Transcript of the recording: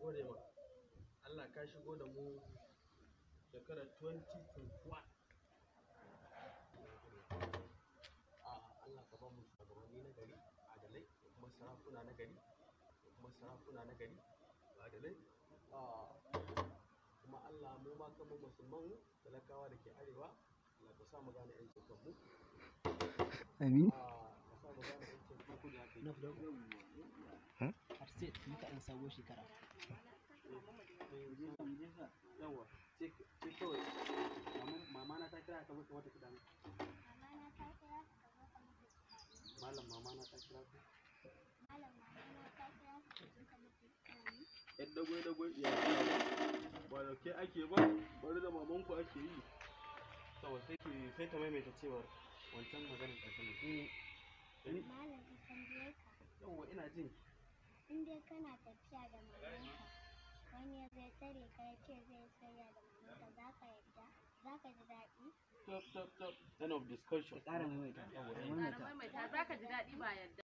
gode ma Allah ka shigo da mu shekarar 2021 a Allah ka ba mu shugabanni na gari adalai da kuma sarakuna na gari da kuma sarakuna na gari adalai a kuma Allah mu ma kan musulman talakawa da ke arewa Allah ka sa mu gane yancin kanmu Amin. a ka sa mu gane yancin kanku da ake na fito har sai muka an sabo shekara yawa ce ce kawai maman- mama na ta kira ka mutu wata kidan Mamana ta kira ka ka zo ka mutu tunani. malam mama na ta kira ka Malam mamana ta kira ka ka zo ka mutu tunani. yan dagwai dagwai ya ba da ke ake ba bari da maman ku ake yi saboda sai ki sai ta maimaita cewar wancan maganar ƙarshen ne Malam in tambaye ka yawa ina jin in dai kana tafiya da mamanka wani ya zai tare ka ya ce zai tsaya da mamanka za ka yarda za ka ji daɗi stop stop stop end of discussion ƙara maimaita Yawa, maimaita maimaita za ka ji daɗi ba yadda